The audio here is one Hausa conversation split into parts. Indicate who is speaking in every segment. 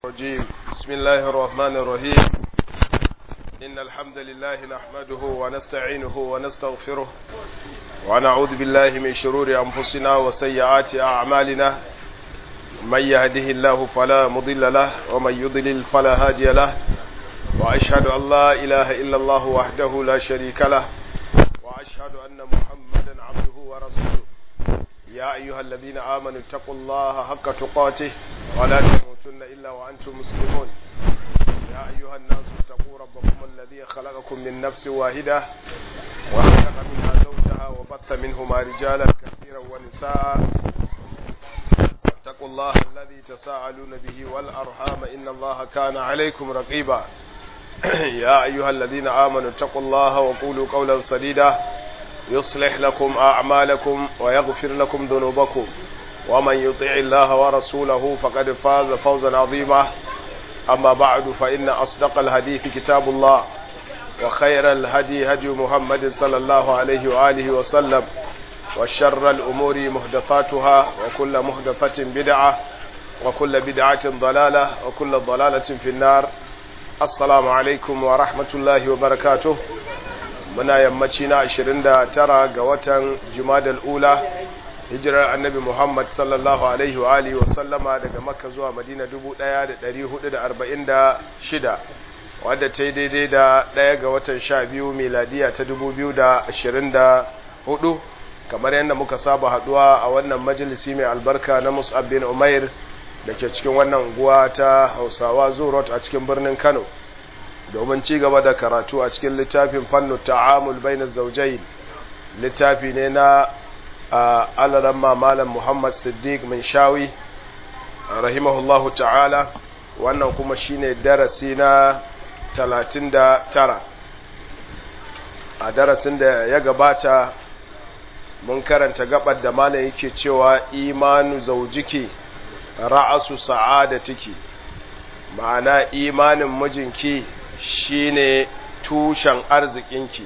Speaker 1: الرجيم بسم الله الرحمن الرحيم إن الحمد لله نحمده ونستعينه ونستغفره ونعوذ بالله من شرور أنفسنا وسيئات أعمالنا من يهده الله فلا مضل له ومن يضلل فلا هادي له وأشهد أن لا إله إلا الله وحده لا شريك له وأشهد أن محمدا عبده ورسوله يا أيها الذين آمنوا اتقوا الله حق تقاته ولا تموتن إلا وأنتم مسلمون يا أيها الناس اتقوا ربكم الذي خلقكم من نفس واحدة وخلق منها زوجها وبث منهما رجالا كثيرا ونساء اتقوا الله الذي تساءلون به والأرحام إن الله كان عليكم رقيبا يا أيها الذين آمنوا اتقوا الله وقولوا قولا سديدا يصلح لكم أعمالكم ويغفر لكم ذنوبكم ومن يطع الله ورسوله فقد فاز فوزا عظيما أما بعد فإن أصدق الحديث كتاب الله وخير الهدي هدي محمد صلى الله عليه وآله وسلم وشر الأمور محدثاتها وكل محدثة بدعة وكل بدعة ضلالة وكل ضلالة في النار السلام عليكم ورحمة الله وبركاته muna yammaci na 29 ga watan jumadal ula hijirar annabi muhammad sallallahu alaihi wa alihi wa sallama daga makka zuwa madina 1446 wadda ta yi daidai da ɗaya ga watan 12 miladiya ta 2024 kamar yadda muka saba haduwa a wannan majalisi mai albarka na mus'ab bin umair da ke cikin wannan unguwa ta hausawa zurot a cikin birnin kano domin ci gaba da karatu a cikin littafin fannu ta'amul baina zawjayn littafi ne na alaran malam Muhammad Siddiq min shawi rahimahullahu ta'ala wannan kuma shine darasi na 39 a darasin da ya gabata mun karanta gabar da malam yake cewa imanu zaujiki ra'asu sa'adatiki ma'ana imanin mijinki shine tushen arzikinki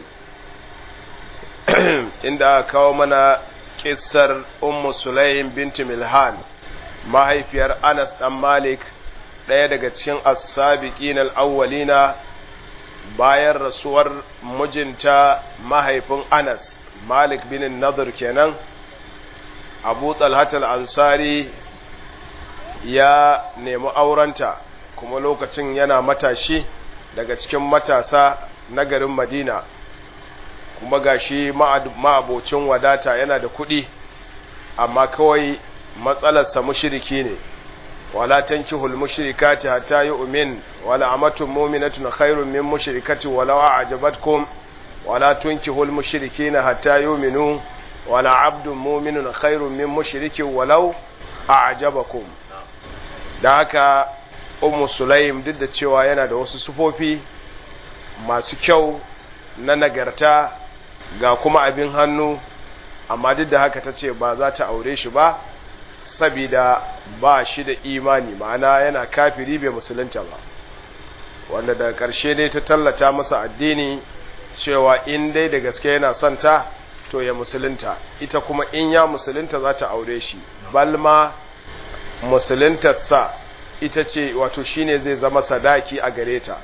Speaker 1: inda aka kawo mana kissar ummu sulaim binti milhan mahaifiyar anas dan malik ɗaya daga cikin as-sabiqin al-awwalina bayan rasuwar mijinta mahaifin anas malik bin nadir kenan abu talhat al-ansari ya nemi aurenta kuma lokacin yana matashi daga cikin matasa na garin madina kuma gashi ma'abocin wadata yana da kuɗi amma kawai matsalarsa mushiriki ne wala tankihul mushrikati hatta yu'min wala amatun mu'minatun khairun min mushrikati walau a'jabatkum wala tunkihul mushrikina hatta yu'minu wala abdun mu'minun khairun min mushrikin walau a'jabakum da haka ummu sulaim duk da cewa yana da wasu sufofi masu kyau na nagarta ga kuma abin hannu amma duk da haka ta ce ba za ta aure shi ba sabida ba shi da imani ma'ana yana kafiri bai musulunta ba wanda daga ƙarshe ne ta tallata masa addini cewa in dai da gaske yana son ta to ya musulunta ita kuma in ya musulunta za ta aure shi balma musuluntarsa ita ce wato shine zai zama sadaki a gare ta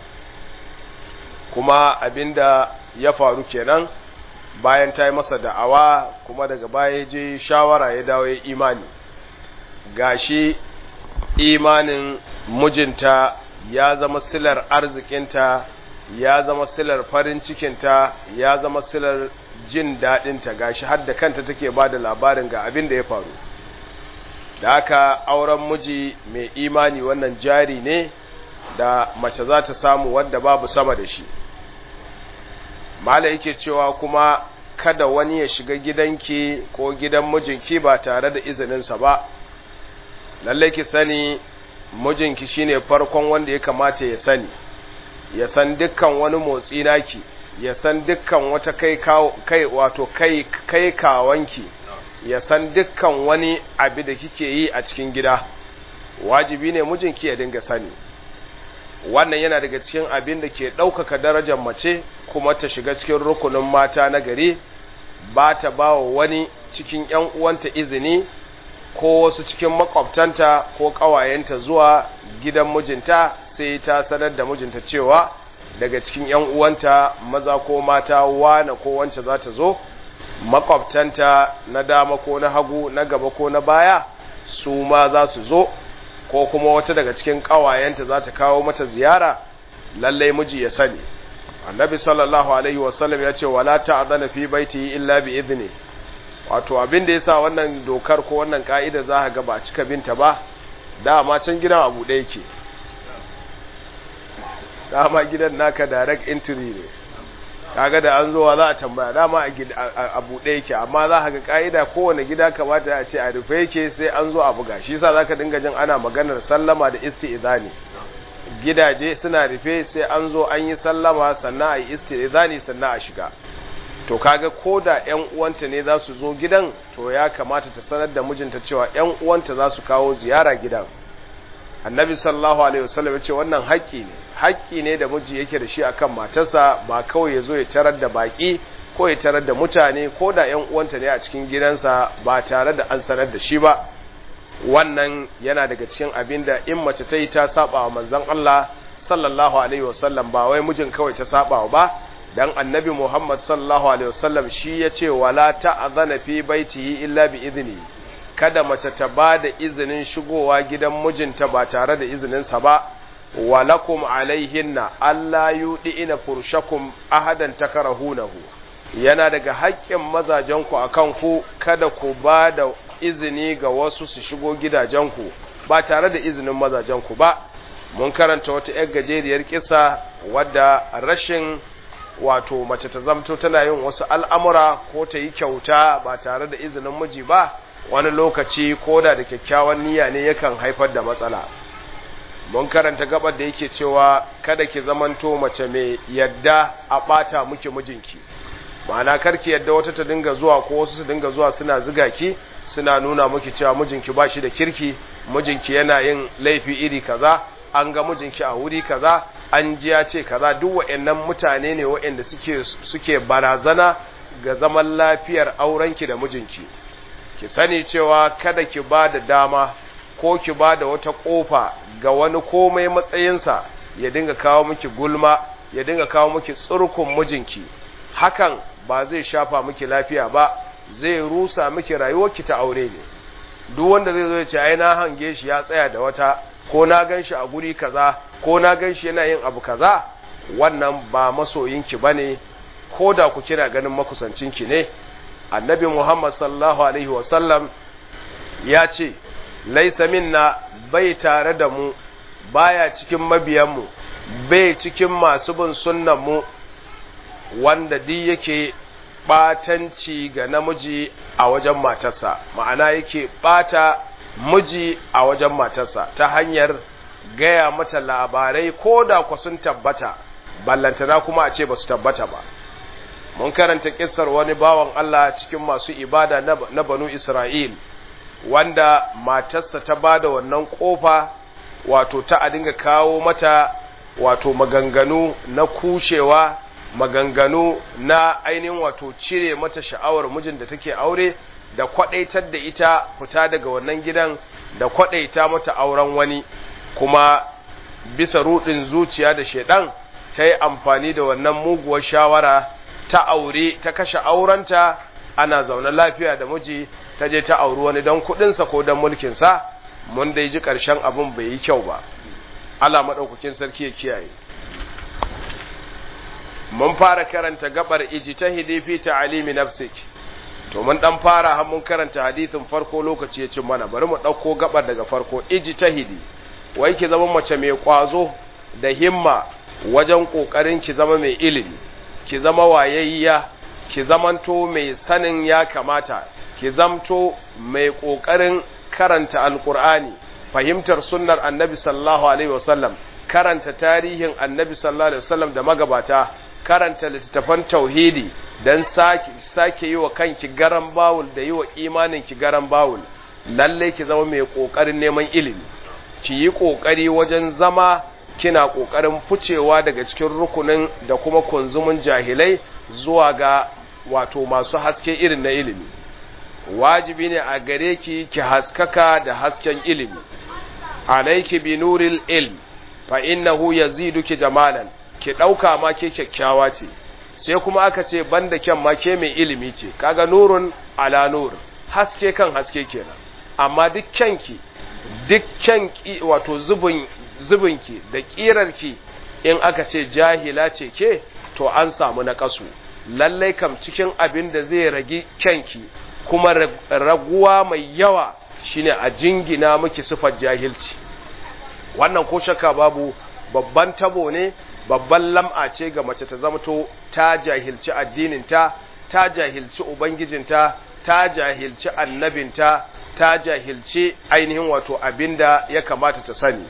Speaker 1: kuma abinda ya faru kenan bayan ta yi masa da'awa kuma daga baya je shawara ya dawo ya imani gashi imanin mijinta ya zama silar arzikinta ya zama silar farin cikinta ya zama silar jin daɗinta gashi har da kanta take ba da labarin ga abin da ya faru da haka auren miji mai imani wannan jari ne da mace za ta samu wadda babu sama da shi mala yake cewa kuma kada wani ya shiga gidanki ko gidan mijinki ba tare da izininsa ba lallai ki sani mijinki shine farkon wanda ya kamata ya sani ya san dukkan wani motsi naki ya san dukkan wata kai kai wato kai kai kawanki ya san dukkan wani abu da kike yi a cikin gida wajibi ne mijinki ya dinga sani wannan yana daga cikin abin da ke ɗaukaka darajar mace kuma ta shiga cikin rukunin mata na gari ba ta ba wa wani cikin ‘yan uwanta izini ko wasu cikin makwabtanta ko ƙawayenta zuwa gidan mijinta sai ta sanar da mijinta cewa daga cikin ‘yan uwanta maza ko mata wane ko wance za ta zo makwabtanta na dama ko na hagu na gaba ko na baya su ma za su zo ko kuma wata daga cikin ƙawayenta za ta kawo mata ziyara lallai miji ya sani annabi sallallahu alaihi wasallam ya ce wala ta'zana fi baiti illa bi idni wato abin da yasa wannan dokar ko wannan ka'ida za ka ga ba cika binta ba dama can gidan abu ɗaya yake dama gidan naka direct entry ne kaga da an zowa za a tambaya dama a buɗe yake amma za ka ga ka'ida kowane gida kamata a ce a rufe yake sai an zo a buga shi yasa zaka dinga jin ana maganar sallama da isti'izani gidaje suna rufe sai an zo an yi sallama sannan a yi isti'izani sannan a shiga to kaga ko da ƴan uwanta ne za su zo gidan to ya kamata ta sanar da mijinta cewa ƴan uwanta za su kawo ziyara gidan annabi sallallahu alaihi wasallam ya ce wannan haƙƙi ne haƙƙi ne da miji yake da shi akan matarsa ba kawai ya zo ya tarar da baƙi ko ya tarar da mutane ko da ƴan uwanta ne a cikin gidansa ba tare da an sanar da shi ba wannan yana daga cikin abin da in mace ta yi ta saba wa manzon Allah sallallahu alaihi wasallam ba wai mijin kawai ta saba ba dan annabi Muhammad sallallahu alaihi wasallam shi ya ce wala ta'zana fi baitihi illa bi idni kada mace ta ba da izinin shigowa gidan mijinta ba tare da izininsa ba walakum alaihinna Allah yudi ina furshakum ahadan takarahunahu yana daga haƙƙin mazajenku akan ku kada ku ba da izini ga wasu su shigo gidajenku ba tare da izinin mazajenku ba mun karanta wata 'yar gajeriyar kisa wadda rashin wato mace ta zamto tana yin wasu al'amura ko ta yi kyauta ba tare da izinin miji ba wani lokaci ko da da kyakkyawan niyya ne yakan haifar da matsala mun karanta gabar da yake cewa kada ki zamanto mace mai yadda a ɓata muke mijinki ma'ana karki yadda wata ta dinga zuwa ko wasu su dinga zuwa suna ziga ki suna nuna miki cewa mijinki ba shi da kirki mijinki yana yin laifi iri kaza an ga mijinki a wuri kaza an ji ya ce kaza duk waɗannan mutane ne waɗanda suke suke barazana ga zaman lafiyar aurenki da mijinki ki sani cewa kada ki ba da dama ko ki ba da wata ƙofa ga wani komai matsayinsa ya dinga kawo miki gulma ya dinga kawo miki tsurkun mijinki hakan ba zai shafa miki lafiya ba zai rusa miki rayuwarki ta aure ne duk wanda zai zo ya ce ai na hange shi ya tsaya da wata ko na gan shi a guri kaza ko na gan shi yana yin abu kaza wannan ba masoyinki bane ko da ku kina ganin makusancinki ne annabi Muhammad sallallahu alaihi wasallam ya ce laisa minna bai tare da mu baya cikin mabiyanmu bai cikin masu bin sunnanmu wanda di yake batanci ga namiji a wajen matarsa ma'ana yake bata miji a wajen matarsa ta hanyar gaya mata labarai ko da ku sun tabbata ballantana kuma a ce ba su tabbata ba mun karanta kissar wani bawan Allah cikin masu ibada na banu Isra'il wanda matarsa ta ba da wannan kofa wato ta a dinga kawo mata wato maganganu na kushewa maganganu na ainihin wato cire mata sha'awar mijin da take aure da kwadaitar da ita fita daga wannan gidan da kwadaita mata auren wani kuma bisa rudin zuciya da shedan ta yi amfani da wannan muguwar shawara ta aure ta kashe aurenta ana zaune lafiya da miji ta je ta auri wani don kudinsa ko don mulkinsa mun dai ji ƙarshen abin bai yi kyau ba Allah maɗaukakin sarki ya kiyaye mun fara karanta gabar ijtihidi fi ta'limi nafsik to mun dan fara har mun karanta hadisin farko lokaci ya cin mana bari mu dauko gabar daga farko ijtihidi wai ki zama mace mai kwazo da himma wajen kokarin ki zama mai ilimi ki zama wayayya ki zamanto mai sanin ya kamata ki zamto mai kokarin karanta alqur'ani fahimtar sunnar annabi sallallahu alaihi wasallam karanta tarihin annabi sallallahu alaihi wasallam da magabata karanta littattafan tauhidi don sake, sake yi wa kanki garan bawul da yi wa imaninki garan bawul lalle ki zama mai ƙoƙarin neman ilimi ki yi ƙoƙari wajen zama kina ƙoƙarin ficewa daga cikin rukunin da kuma kunzumin jahilai zuwa ga wato masu haske irin na ilimi wajibi ne a gare ki ki haskaka da hasken ilimi alayki bi nuril ilm fa innahu yaziduki jamalan ki dauka ma ke kyakkyawa ce sai kuma aka ce banda kyan ma ke mai ilimi ce kaga nurun ala nur haske kan haske kenan amma duk kyanki duk kyanki wato zubin zubinki da kirarki in aka ce jahila ce ke to an samu na kasu lallai kam cikin abin da zai ragi kyanki kuma raguwa mai yawa shine a jingina miki sifar jahilci wannan ko shakka babu babban tabo ne babban lam'a ce ga mace ta zamto ta jahilci addininta ta jahilci ubangijinta ta jahilci annabinta ta jahilci ainihin wato abinda ya kamata ta sani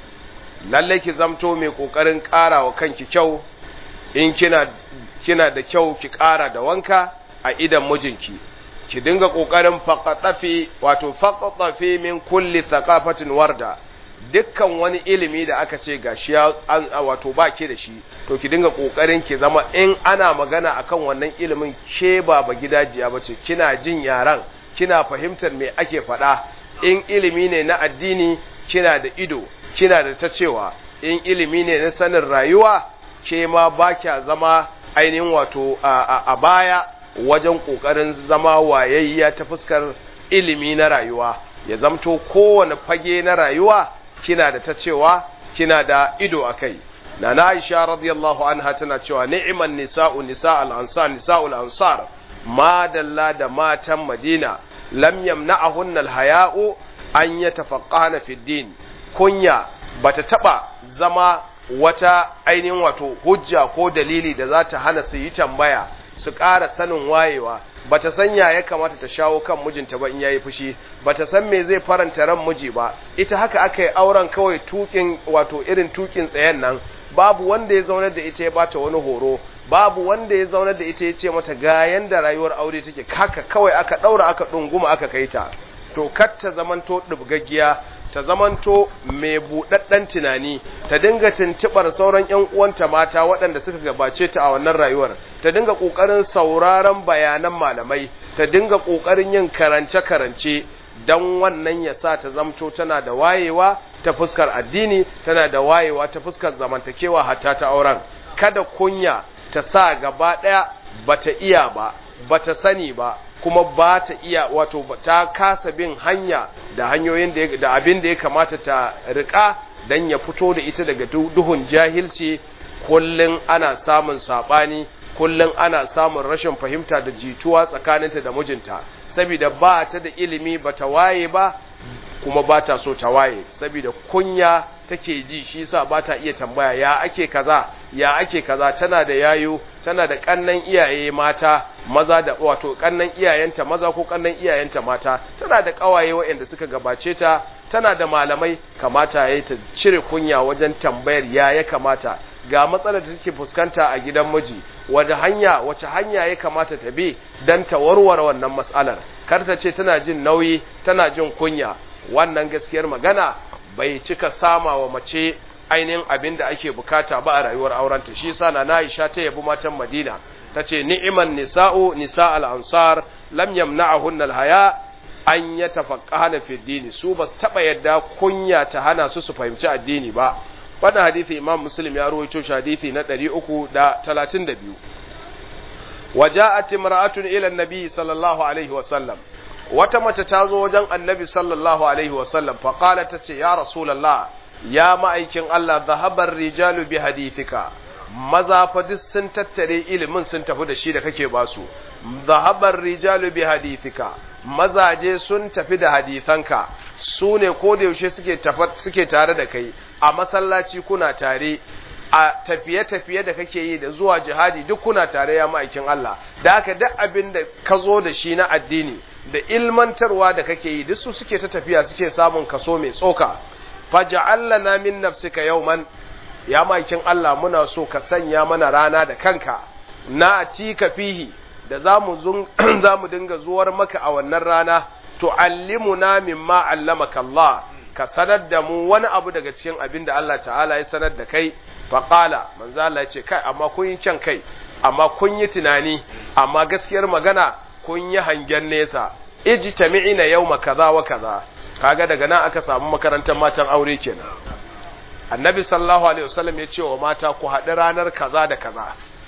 Speaker 1: lalle ki zamto mai kokarin ƙara wa kanki kyau in kina kina da kyau ki ƙara da wanka a idan mijinki ki dinga kokarin faqatafi wato faqatafi min kulli thaqafatin warda dukkan wani ilimi da aka ce gashi wato ba ke da shi to ki dinga kokarin ki zama in ana magana akan wannan ilimin ke ba ba gidajiya bace kina jin yaran kina fahimtar me ake faɗa in ilimi ne na addini kina da ido kina da ta cewa in ilimi ne na sanin rayuwa ke ma ba kya zama ainihin wato a baya wajen kokarin zama wayayya ta fuskar ilimi na rayuwa ya zamto kowane fage na rayuwa kina da ta cewa kina da ido a kai na na aisha radiyallahu anha tana cewa ni'man nisa'u nisa'ul ansar nisa'ul ansar ma dalla da matan madina lam yamna'ahunna alhaya'u an yatafaqqahna fi din kunya bata taba zama wata ainihin wato hujja ko dalili da za ta hana su yi tambaya su ƙara sanin wayewa bata san ya ya kamata ta shawo kan mijinta ba in yayi fushi bata san me zai faranta ran miji ba ita haka aka yi auren kawai tukin wato irin tukin tsayen nan babu wanda ya zaunar da ita ya bata wani horo babu wanda ya zaunar da ita ya ce mata ga yanda rayuwar aure take haka kawai aka daura aka dunguma aka kai ta to kar ta zamanto dubgaggiya ta zamanto mai buɗaɗɗen tunani ta dinga tuntuɓar sauran ‘yan uwanta mata waɗanda suka gabace ta a wannan rayuwar ta dinga ƙoƙarin sauraron bayanan malamai ta dinga ƙoƙarin yin karance-karance don wannan ya sa ta zamto tana da wayewa ta fuskar addini tana da wayewa ta fuskar zamantakewa hatta ta auren kada kunya ta sa gaba ɗaya bata iya ba bata sani ba kuma ba ta iya wato ta kasa bin hanya da hanyoyin da da abin da ya kamata ta rika dan ya fito da ita daga duhun jahilci kullun ana samun sabani kullun ana samun rashin fahimta da jituwa tsakaninta da mijinta saboda ba ta da ilimi ba ta waye ba kuma ba ta so ta waye saboda kunya take ji shi yasa ba ta iya tambaya ya ake kaza ya ake kaza tana da yayo tana da kannan iyaye mata maza da wato kannan iyayenta maza ko kannan iyayenta mata tana da kawaye waɗanda suka gabace ta tana da malamai kamata yayi ta cire kunya wajen tambayar ya ya kamata ga matsalar da take fuskanta a gidan miji wanda hanya wace hanya ya kamata ta bi dan ta warware wannan matsalar kar ta ce tana jin nauyi tana jin kunya wannan gaskiyar magana bai cika sama wa mace ainihin abin da ake bukata ba a rayuwar aurenta shi yasa na Aisha ta yabi matan Madina tace ni'man nisa'u nisa'al ansar lam yamna'ahunna alhaya an yatafaqqahna fi dini su bas taba yadda kunya ta hana su su fahimci addini ba wannan hadisi Imam Muslim ya rawaito shi hadisi na 332 وجاءت امرأة إلى النبي صلى الله عليه وسلم wata mace ta zo wajen annabi sallallahu alaihi wasallam faƙala ta ce ya rasulallah ya ma'aikin Allah zahabar rijalu bi hadithika maza fa duk sun tattare ilimin sun tafi da shi da kake ba su zahabar rijalu bi hadithika mazaje sun tafi da hadithanka su ne ko da yaushe suke suke tare da kai a masallaci kuna tare a tafiye-tafiye da kake yi da zuwa jihadi duk kuna tare ya ma'aikin Allah da haka duk abin da ka zo da shi na addini da ilmantarwa da kake yi duk su suke ta tafiya suke samun kaso mai tsoka faj'al lana min nafsika yawman ya ma'aikin Allah muna so ka sanya mana rana da kanka na tika fihi da zamu zun zamu dinga zuwar maka a wannan rana tu'allimuna mimma allamaka Allah ka sanar da mu wani abu daga cikin abin da Allah ta'ala ya sanar da kai faƙala manzo Allah ya ce kai amma kun yi can kai amma kun yi tunani amma gaskiyar magana kun yi hangen nesa ijtami'ina yawma kaza wa kaza kaga daga nan aka samu makarantar matan aure kenan annabi sallallahu alaihi wasallam ya ce wa mata ku haɗu ranar kaza da kaza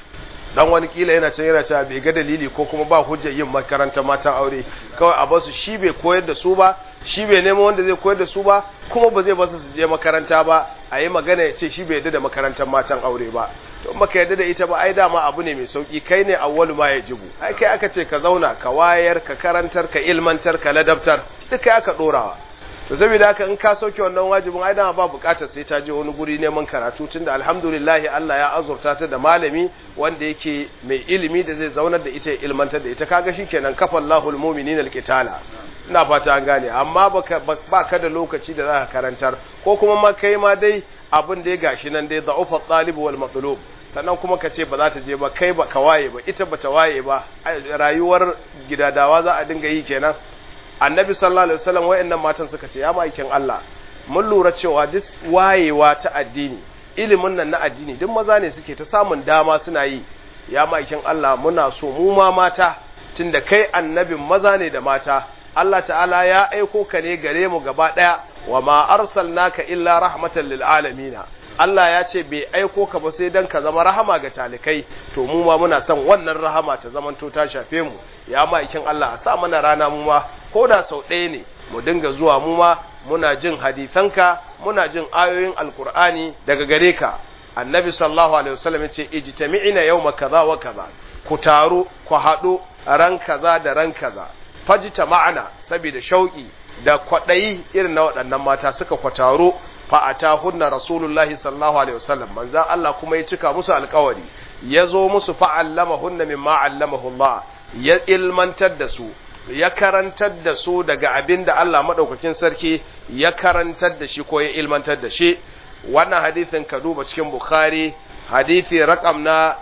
Speaker 1: dan wani kila yana can yana cewa bai ga dalili ko kuma ba hujjar yin makarantar matan aure kawai a basu shi bai koyar da su ba shi bai nemo wanda zai koyar da su ba kuma ba zai basu su je makaranta ba a yi magana ya ce shi bai yarda da makarantar matan aure ba to baka yarda da ita ba ai dama abu ne mai sauki kai ne awwalu ma yajibu ai kai aka ce ka zauna ka wayar ka karantar ka ilmantar ka ladabtar duk kai aka dorawa to saboda haka in ka sauke wannan wajibin ai dama ba bukatar sai ta je wani guri neman karatu tunda alhamdulillah Allah ya azurta ta da malami wanda yake mai ilimi da zai zaunar da ita ilmantar da ita kaga shikenan kafallahu almu'minina alqitala ina fata an gane amma baka baka da lokaci da zaka karantar ko kuma ma kai ma dai abin da ya gashi nan dai da'ufa talib wal matlub sannan kuma ka ce ba za ta je ba kai ba ka waye ba ita ba ta waye ba rayuwar gidadawa za a dinga yi kenan annabi sallallahu alaihi wasallam wayannan matan suka ce ya maikin Allah mun lura cewa duk wayewa ta addini ilimin nan na addini duk maza ne suke ta samun dama suna yi ya maikin Allah muna so mu ma mata tunda kai annabin maza ne da mata Allah ta'ala ya aiko ka ne gare mu gaba daya wa ma arsalnaka illa rahmatan lil alamin Allah ya ce bai aiko ka ba sai dan ka zama rahama ga talikai to mu ma muna son wannan rahama ta zamanto ta shafe mu ya maikin Allah a sa mana rana mu ma ko da sau ɗaya ne mu dinga zuwa mu ma muna jin hadisanka muna jin ayoyin alkur'ani daga gare ka annabi sallallahu alaihi wasallam yace ijtami'ina yawma kaza wa kaza ku taru ku haɗu ran kaza da ran kaza fajita ma'ana saboda shauki da kwaɗayi irin na waɗannan mata suka kwataro fa atahunna rasulullahi sallallahu alaihi wasallam manzan Allah kuma ya cika musu alƙawari ya zo musu fa allamahunna mimma allamahu Allah ya ilmantar da su ya karantar da su daga abin da Allah maɗaukakin sarki ya karantar da shi ko ya ilmantar da shi wannan hadithin ka duba cikin Bukhari hadithi rakam na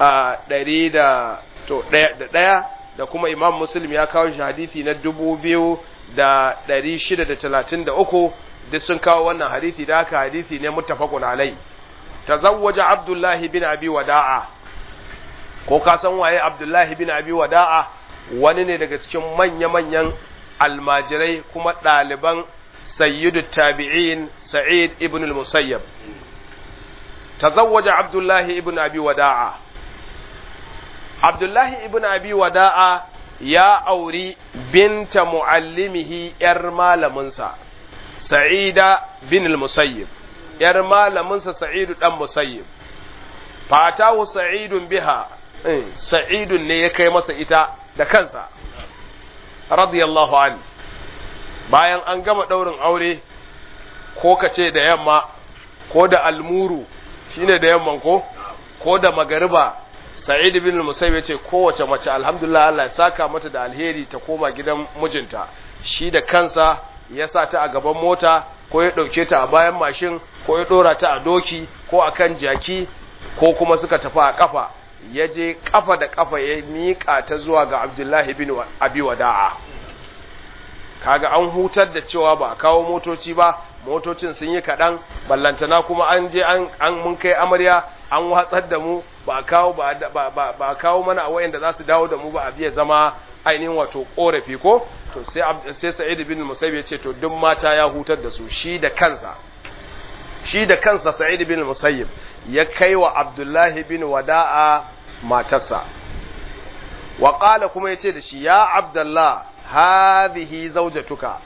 Speaker 1: ɗari da ɗaya da kuma Imam Muslim ya kawo shi hadithi na dubu biyu da ɗari shida da talatin da uku duk sun kawo wannan hadithi da haka hadithi ne muttafaqun alai tazawwaja Abdullahi bin Abi Wada'a ko ka san waye Abdullahi bin Abi Wada'a wani ne daga cikin manya-manyan almajirai kuma ɗaliban sayyidu tabi'in sa'id ibn al-musayyab tazawwaja abdullahi ibn abi wada'a abdullahi ibn abi wada'a ya auri binta muallimihi yar malaminsa sa'ida bin al-musayyib yar malaminsa sa'idu dan musayyib fatahu sa'idun biha sa'idun ne ya kai masa ita da kansa radiyallahu an bayan an gama ɗaurin aure ko ka ce da yamma ko da almuru shine da yamman ko ko da magariba sa'id bin musayyib yace kowace mace alhamdulillah Allah ya saka mata da alheri ta koma gidan mijinta shi da kansa ya sa ta a gaban mota ko ya ɗauke ta a bayan mashin ko ya ɗora ta a doki ko akan jaki ko kuma suka tafi a kafa ya je kafa da kafa ya miƙa ta zuwa ga abdullahi bin abi wada'a kaga an hutar da cewa ba a kawo motoci ba motocin sun yi kaɗan ballantana kuma an je an mun kai amarya an watsar da mu ba kawo ba kawo mana a wayanda za su dawo da mu ba a biya zama ainihin wato korafi ko to sai sai sa'id bin musayyib ya ce to duk mata ya hutar da su shi da kansa shi da kansa sa'id bin musayyib ya kai wa abdullahi bin wada'a matarsa wa qala kuma yace da shi ya abdullah hadhihi zawjatuka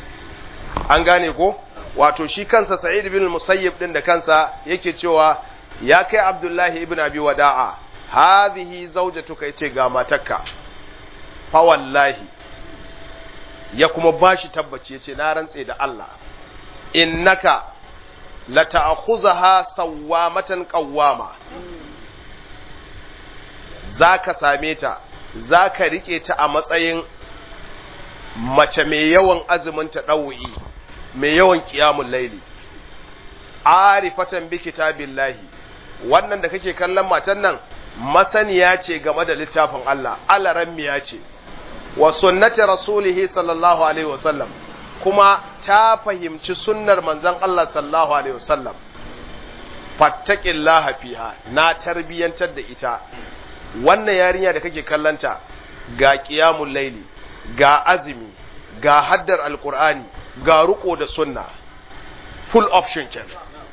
Speaker 1: an gane ko wato shi kansa sa'id bin musayyib din da kansa yake cewa ya kai abdullahi ibn abi wada'a hadhihi zawjatuka yace ga matarka fa wallahi ya kuma bashi tabbaci yace na rantse da Allah innaka la ta'khuzaha sawamatan qawwama zaka same ta zaka rike ta a matsayin mace mai yawan azumin ta ɗau'i mai yawan ƙiyamun laili arifatan bi kitabillahi wannan da kake kallon matan nan masaniya ce game da littafin Allah alarammiya ce wa sunnati rasulihi sallallahu alaihi wasallam kuma ta fahimci sunnar manzon Allah sallallahu alaihi wasallam fattaqillaha fiha na tarbiyantar da ita wannan yarinya da kake kallanta ga qiyamul laili ga azumi ga haddar alkur'ani ga riko da sunna full option kenan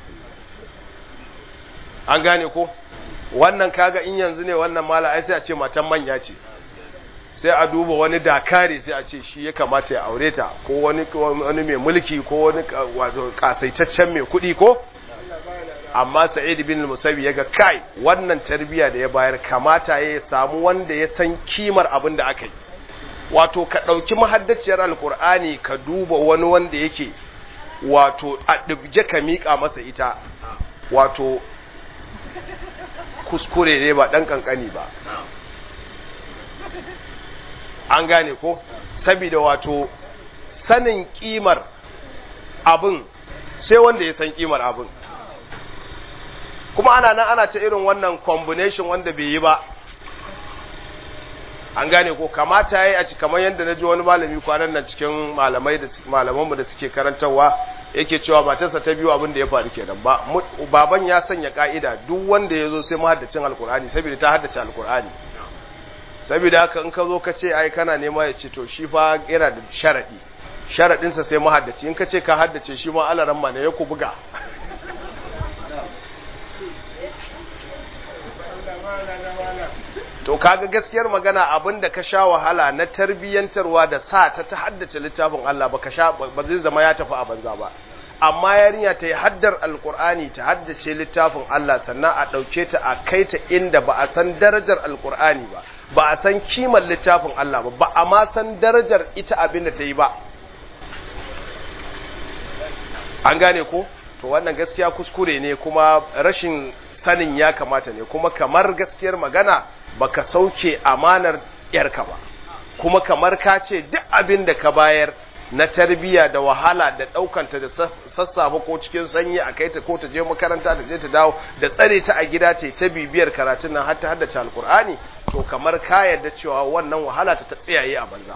Speaker 1: an gane ko wannan kaga in yanzu ne wannan mala ai sai a ce matan manya ce sai a duba wani dakare sai a ce shi ya kamata ya aure ta ko wani wani mai mulki ko wani wato kasaitaccen mai kuɗi ko amma sa'id bin musabi yaga kai wannan tarbiya da ya bayar kamata ya samu wanda ya san kimar abin da aka yi wato ka ɗauki mahaddaciyar alkur'ani ka duba wani wanda yake wato a ɗibje ka miƙa masa ita wato kuskure ne ba ɗan ƙanƙani ba an gane ko saboda wato sanin ƙimar abin sai wanda ya san ƙimar abin kuma ana nan ana ta irin wannan combination wanda bai yi ba an gane ko kamata yayi a ci kamar yadda na ji wani malami kwanan nan cikin malamai da malamanmu da suke karantarwa yake cewa matarsa ta biyu abin da ya faru kenan ba baban ya sanya ka'ida duk wanda ya zo sai mahaddacin alkur'ani saboda ta haddace alkur'ani saboda haka in ka zo ka ce ai kana nema ya ce to shi fa yana da sharadi sharadinsa sai mahaddaci in ka ce ka haddace shi ma alaran ma ne ya ku buga to kaga gaskiyar magana abinda ka sha wahala na tarbiyyantarwa da sa ta ta haddace littafin Allah ba ka sha ba zai zama ya tafi a banza ba amma yarinya ta yi haddar alkur'ani ta haddace littafin Allah sannan a ɗauke ta a kai ta inda ba a san darajar alkur'ani ba ba a san kimar littafin Allah ba ba a ma san darajar ita abin da ta yi ba an gane ko to wannan gaskiya kuskure ne kuma rashin sanin ya kamata ne kuma kamar gaskiyar magana baka sauke amanar yarka ba kuma kamar ka ce duk abin da ka bayar na tarbiya da wahala da ɗaukanta da sassafe ko cikin sanyi a kai ta ko ta je makaranta ta je ta dawo da tsare ta a gida ta ta bibiyar karatun nan har ta haddace alkur'ani to kamar ka yarda cewa wannan wahala ta ta tsayaye a banza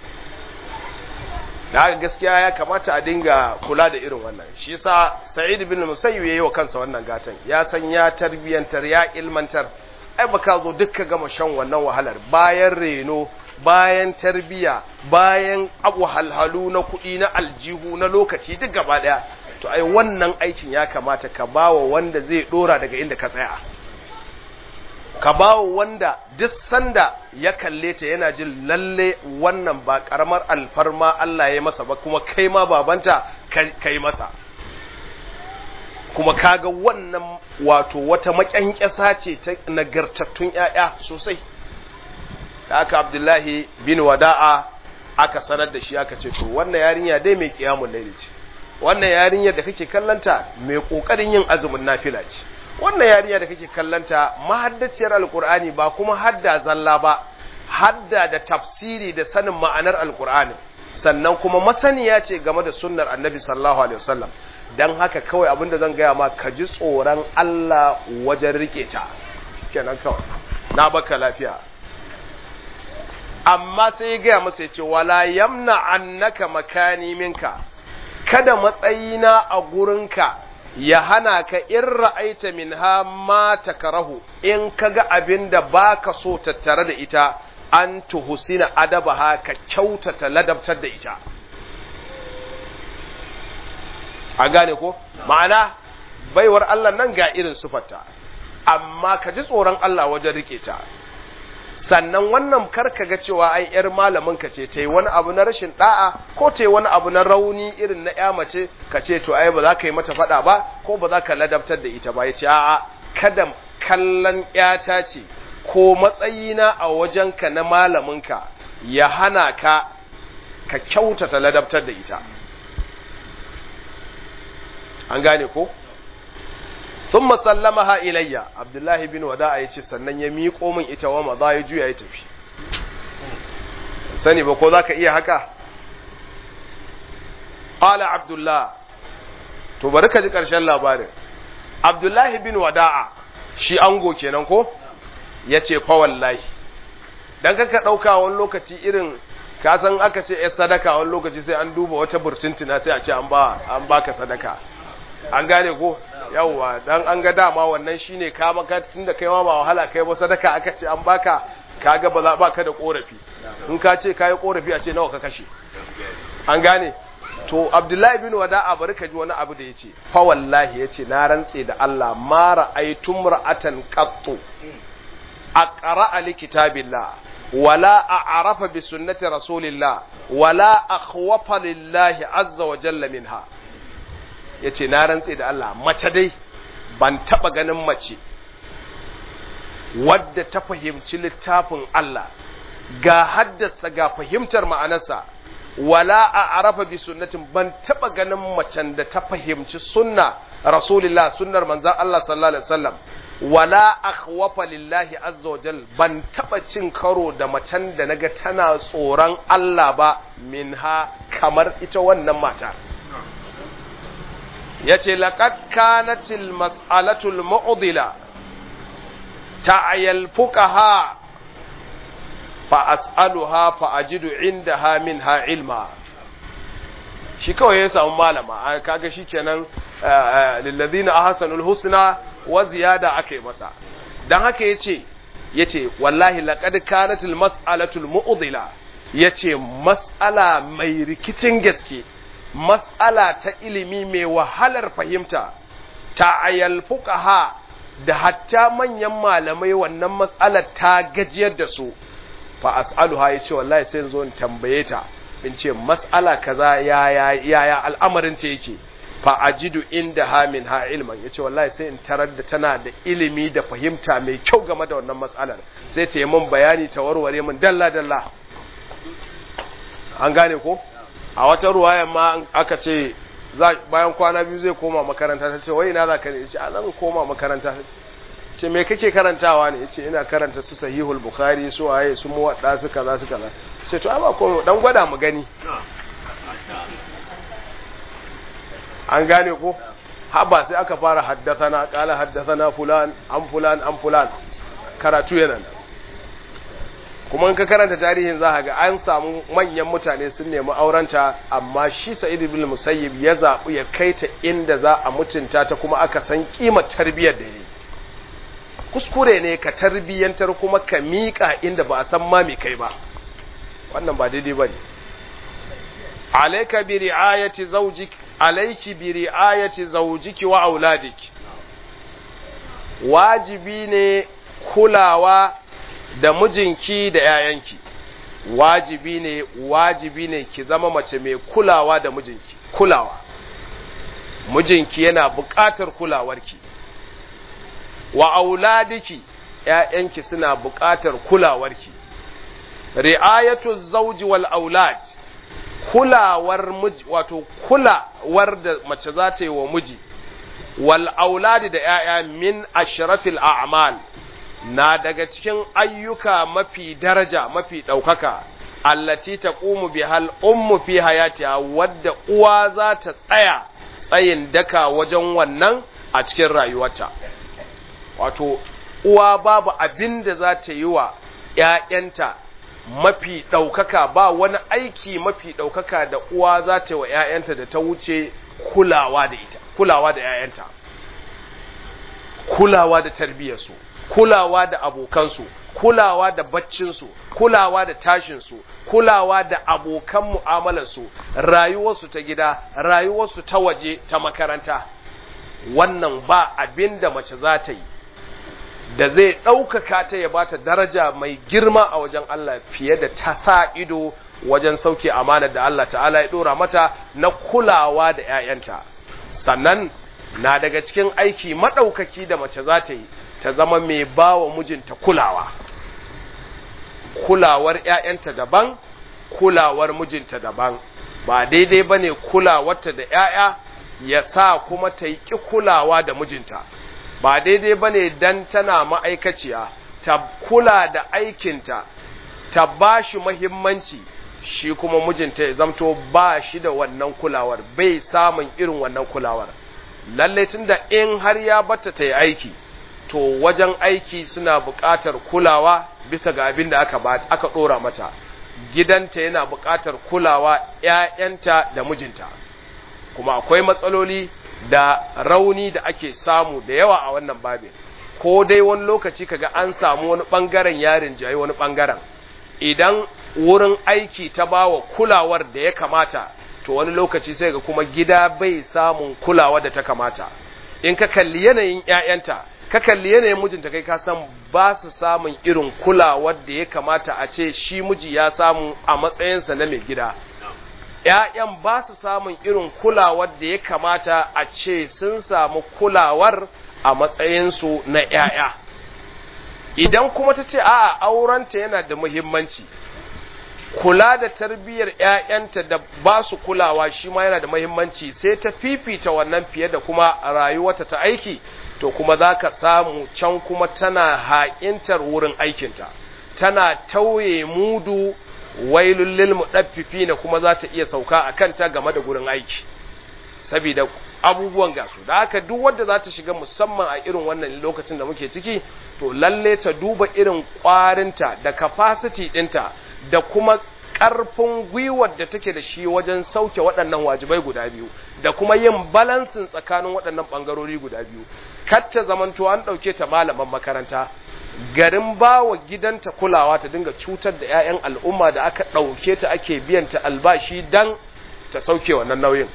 Speaker 1: da haka gaskiya ya kamata a dinga kula da irin wannan shi yasa sa'id bin musayyib yayi wa kansa wannan gatan ya san ya tarbiyantar ya ilmantar ai baka zo dukka gama shan wannan wahalar bayan reno bayan tarbiya bayan abu halhalu na kuɗi na aljihu na lokaci duk gaba ɗaya to ai wannan aikin ya kamata ka bawa wanda zai ɗora daga inda ka tsaya ka bawa wanda duk sanda ya kalle ta yana jin lalle wannan ba karamar alfarma Allah ya masa ba kuma kai ma babanta kai masa kuma kaga wannan wato wata makyankyasa ce ta nagartattun ‘ya'ya sosai da aka abdullahi bin wada'a aka sanar da shi aka ce to wannan yarinya dai mai kiyamun laili ce wannan yarinya da kake kallanta mai kokarin yin azumin nafila ce wannan yarinya da kake kallanta mahaddaciyar alkur'ani ba kuma hadda zalla ba hadda da tafsiri da sanin ma'anar alkur'ani sannan kuma masaniya ce game da sunnar annabi sallallahu alaihi wasallam dan haka kawai abinda zan gaya ma ka ji tsoron Allah wajen rike ta kenan kawai na baka lafiya amma sai ya gaya masa ya ce wala yamna annaka makani minka kada matsayina a gurinka ya hana ka in ra'aita minha ma takarahu in kaga abin da baka so tattare da ita an tuhusina adabaha ka kyautata ladabtar da ita an gane ko ma'ana baiwar Allah nan ga irin sufarta amma ka ji tsoron Allah wajen rike ta sannan wannan karka ga cewa ai yar malamin ka ce ta yi wani abu na rashin da'a ko ta yi wani abu na rauni irin na ya mace ka ce to ai ba za ka yi mata faɗa ba ko ba za ka ladabtar da ita ba ya ce a'a kada kallon yata ce ko matsayina a wajenka na malaminka ya hana ka ka kyautata ladabtar da ita an gane ko ثم سلمها ilayya abdullahi bin wada'a yace sannan ya miƙo min ita wa maza ya juya ya tafi sani ba ko zaka iya haka qala abdullah to bari ka ji ƙarshen labarin abdullahi bin wada'a shi ango kenan ko yace fa wallahi dan kaka dauka wani lokaci irin ka san aka ce eh sadaka wani lokaci sai an duba wata burtuntina sai a ce an ba an baka sadaka an gane ko yawwa dan an ga dama wannan shine ka maka tunda kai ma ba wahala kai ba sadaka aka ce an baka kaga ba za baka da korafi in ka ce kayi korafi a ce nawa ka kashe an gane to abdullahi bin wada'a bari ka ji wani abu da yace fa wallahi yace na rantse da Allah ma ra'aytum ra'atan qattu aqra'a li kitabillah wala a'rafa bi sunnati rasulillah wala akhwafa lillahi azza wa jalla minha yace na rantse da Allah mace dai ban taba ganin mace wadda ta fahimci littafin Allah ga haddasa ga fahimtar ma'anarsa wala a arafa bi sunnatin ban taba ganin macen da ta fahimci sunna rasulillah sunnar manzon Allah sallallahu alaihi wasallam wala akhwafa lillahi azza wajal ban taba cin karo da macen da naga tana tsoron Allah ba minha kamar ita wannan mata yace laqad kanatil mas'alatul mu'dila ta'ayal fuqaha fa as'aluha fa ajidu indaha minha ilma shi kawai ya samu malama kaga shikenan lillazina ahsanul husna wa ziyada akai masa dan haka yace yace wallahi laqad kanatil mas'alatul mu'dila yace mas'ala mai rikicin gaske mas'ala ta ilimi mai wahalar fahimta ta ayal fuqaha da hatta manyan malamai wannan mas'alar ta gajiyar da su fa as'aluha yace wallahi sai in zo in tambaye ta in ce mas'ala kaza ya ya ya al'amarin ta yake fa ajidu inda ha min ha ilman yace wallahi sai in tarar da tana da ilimi da fahimta mai kyau game da wannan mas'alar sai ta yi min bayani ta warware min dalla dalla an gane ko a wata ruwaya ma aka ce bayan kwana biyu zai koma makaranta ta ce wai ina za ka ne ce a zan koma makaranta ce me kake karantawa ne yace ina karanta su sahihul bukhari su waye su muwadda su kaza su kaza ce to ba ko dan gwada mu gani an gane ko haba sai aka fara haddathana qala haddathana fulan an fulan an fulan karatu yana kuma in ka karanta tarihin za ga an samu manyan mutane sun nemi aurenta amma shi sa'id ibn musayyib ya zaɓi ya kai ta inda za a mutunta ta kuma aka san kimar tarbiyyar da yi kuskure ne ka tarbiyyantar kuma ka miƙa inda ba a san ma mai kai ba wannan ba daidai ba ne alaika bi ri'ayati zawjik alayki bi ri'ayati zawjiki wa auladiki wajibi ne kulawa da mijinki da yayanki wajibi ne wajibi ne ki zama mace mai kulawa da mijinki kulawa mijinki yana buƙatar kulawarki wa auladiki ‘ya'yanki suna buƙatar kulawarki, ri'ayatu zauji wal aulad kulawar miji wato kulawar da mace za ta yi wa miji, wal auladi da ‘ya'ya min ashrafil a'mal na daga cikin ayyuka mafi daraja mafi ɗaukaka, allati ta ƙumu bi hal ummu fi hayatiha wadda uwa za ta tsaya tsayin daka wajen wannan a cikin rayuwarta. wato uwa babu abin da za ta yi wa ‘ya'yanta mafi ɗaukaka ba wani aiki mafi ɗaukaka da uwa za ta yi wa ‘ya'yanta da ta wuce kulawa da ita kulawa da ‘ya'yanta kulawa da tarbiyyarsu kulawa da abokansu kulawa da baccinsu kulawa da tashinsu kulawa da abokan mu'amalarsu rayuwarsu ta gida rayuwarsu ta waje ta makaranta wannan ba abin da mace za ta yi da zai ɗaukaka ta ya bata daraja mai girma a wajen Allah fiye da ta sa ido wajen sauke amanar da Allah ta'ala ya ɗora mata na kulawa da ‘ya'yanta sannan na daga cikin aiki maɗaukaki da mace za ta yi ta zama mai ba wa mijinta kulawa kulawar ‘ya'yanta daban kulawar mijinta daban ba daidai ba ne kulawarta da ‘ya'ya ya sa kuma ta yi ƙi kulawa da mijinta ba daidai ba ne don tana ma'aikaciya ta kula da aikinta ta ba shi mahimmanci shi kuma mijinta ya zamto ba shi da wannan kulawar bai samun irin wannan kulawar lallai tun da in har ya bata ta yi aiki to wajen aiki suna buƙatar kulawa bisa ga abin da aka aka ɗora mata gidanta yana buƙatar kulawa ‘ya'yanta da mijinta kuma akwai matsaloli da rauni da ake samu da yawa a wannan babin ko dai wani lokaci kaga an samu wani bangaren yarin jayi wani bangaren idan wurin aiki ta bawa kulawar da ya kamata to wani lokaci sai ga kuma gida bai samun kulawa da ta kamata in ka kalli yanayin ƴaƴanta ka kalli yanayin mijinta kai ka san ba su samun irin kulawar da ya kamata a ce shi miji ya samu a matsayinsa na mai gida ‘ya'yan ba su samun irin kulawar da ya kamata a ce sun samu kulawar a matsayinsu na ‘ya'ya. Idan kuma ta ce, a'a, aurenta yana da muhimmanci, kula da tarbiyyar ‘ya'yanta da ba su kulawa shi ma yana da muhimmanci sai ta fifita wannan fiye da kuma rayuwata ta aiki, to kuma za ka samu can kuma tana haƙintar wurin aikinta, tana tauye mudu wailul lil mudaffifina kuma za ta iya sauka a kanta game da gurin aiki saboda abubuwan gasu da haka duk wanda za ta shiga musamman a irin wannan lokacin da muke ciki to lalle ta duba irin kwarinta da capacity ɗinta da kuma ƙarfin gwiwar da take da shi wajen sauke waɗannan wajibai guda biyu da kuma yin balansin tsakanin waɗannan ɓangarori guda biyu kar ta zamanto an ɗauke ta malaman makaranta garin ba wa gidanta kulawa ta dinga cutar da 'ya'yan al'umma da aka ɗauke ta ake biyanta albashi don ta sauke wannan nauyin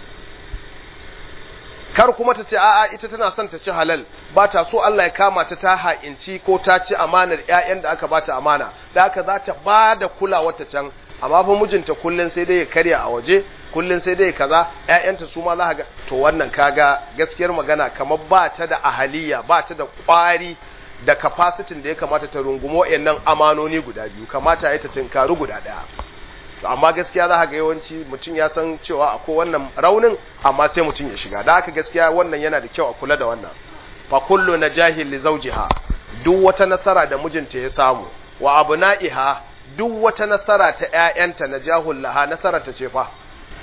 Speaker 1: kar kuma ta ce a'a ita tana son ta ci halal ba ta so Allah ya kama ta ta ha'inci ko ta ci amanar 'ya'yan da aka bata amana da aka za ta ba da kulawa ta can amma fa mijinta kullun sai dai ya karya a waje kullun sai dai kaza ƴaƴanta su ma za ga to wannan kaga gaskiyar magana kamar ba ta da ahaliya ba ta da ƙwari da capacity da ya kamata ta rungumo wayannan amanoni guda biyu kamata ya ta tinkaru guda daya to amma gaskiya za ga yawanci mutum ya san cewa akwai wannan raunin amma sai mutum ya shiga da haka gaskiya wannan yana da kyau a kula da wannan fa kullu najahil li zawjiha duk wata nasara da mijinta ya samu wa abna'iha duk wata nasara ta ƴaƴanta najahul laha nasara ta ce fa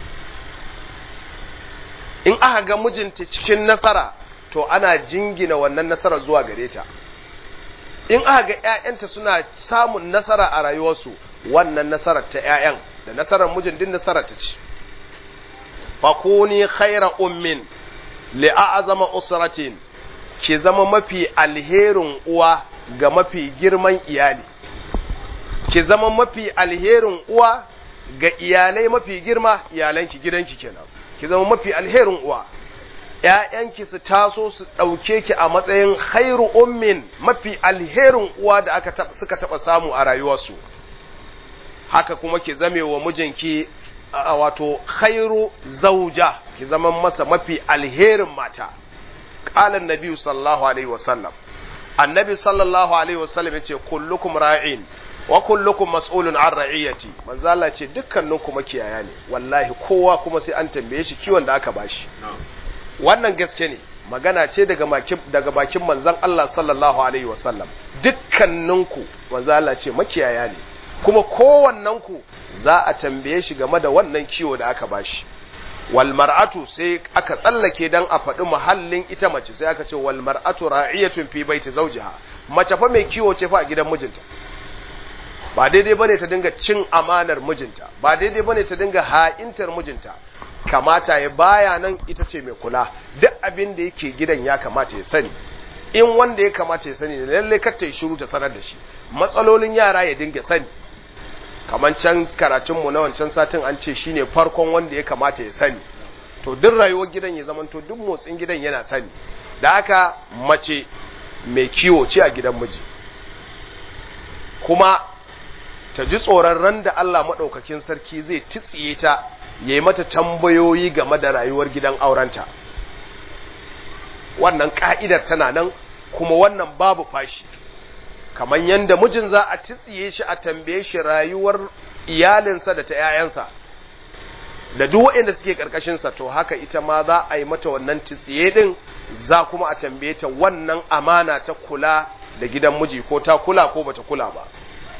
Speaker 1: in aka ga mijinta cikin nasara to ana jingina wannan nasara zuwa gare ta in aka ga ‘ya'yanta suna samun nasara a rayuwarsu wannan nasarar ta ‘ya'yan da nasarar mijin din nasarar ta ce fakuni khaira ummin li'a'azama usratin ki zama mafi alherin uwa ga mafi girman iyali ki zama mafi alherin uwa ga iyalai mafi girma iyalanki gidanki kenan ki zama mafi alherin uwa ‘ya'yanki su taso su ɗauke ki a matsayin khairu ummin mafi alherin uwa da aka suka taɓa samu a rayuwarsu haka kuma ki zame wa mijinki a wato khairu zauja ki zama masa mafi alherin mata ƙalan nabi sallallahu alaihi wasallam annabi sallallahu alaihi wasallam ya ce kullukum ra'in wa kullukum mas'ulun an ra'iyati manzo Allah ce dukkaninku makiyaya ne wallahi kowa kuma sai an tambaye shi kiwon da aka bashi wannan gaske ne magana ce daga bakin daga bakin manzon Allah sallallahu alaihi wasallam dukkaninku manzo Allah ce makiyaya ne kuma kowannenku za a tambaye shi game da wannan kiwo da aka bashi wal mar'atu sai aka tsallake dan a faɗi muhallin ita mace sai aka ce wal mar'atu ra'iyatun fi baiti zawjiha mace fa mai kiwo ce fa a gidan mijinta ba daidai bane ta dinga cin amanar mijinta ba daidai bane ta dinga ha'intar mijinta kamata ya baya nan ita ce mai kula duk abin da yake gidan ya kamata ya sani in wanda ya kamata ya sani ne lalle kar ta yi shiru ta sanar da shi matsalolin yara ya dinga sani kamar can karatunmu na wancan satin an ce shine farkon wanda ya kamata ya sani to duk rayuwar gidan ya zamanto duk motsin gidan yana sani da haka mace mai kiwo ce a gidan miji kuma ta ji tsoron ran da Allah maɗaukakin sarki zai titsiye ta ya yi mata tambayoyi game da rayuwar gidan aurenta wannan ka'idar tana nan kuma wannan babu fashi kamar yadda mijin za a titsiye shi a tambaye shi rayuwar iyalinsa da ta 'ya'yansa da duk waɗanda suke ƙarƙashinsa to haka ita ma za a yi mata wannan titsiye ɗin za kuma a tambaye ta wannan amana ta kula da gidan miji ko ta kula ko bata kula ba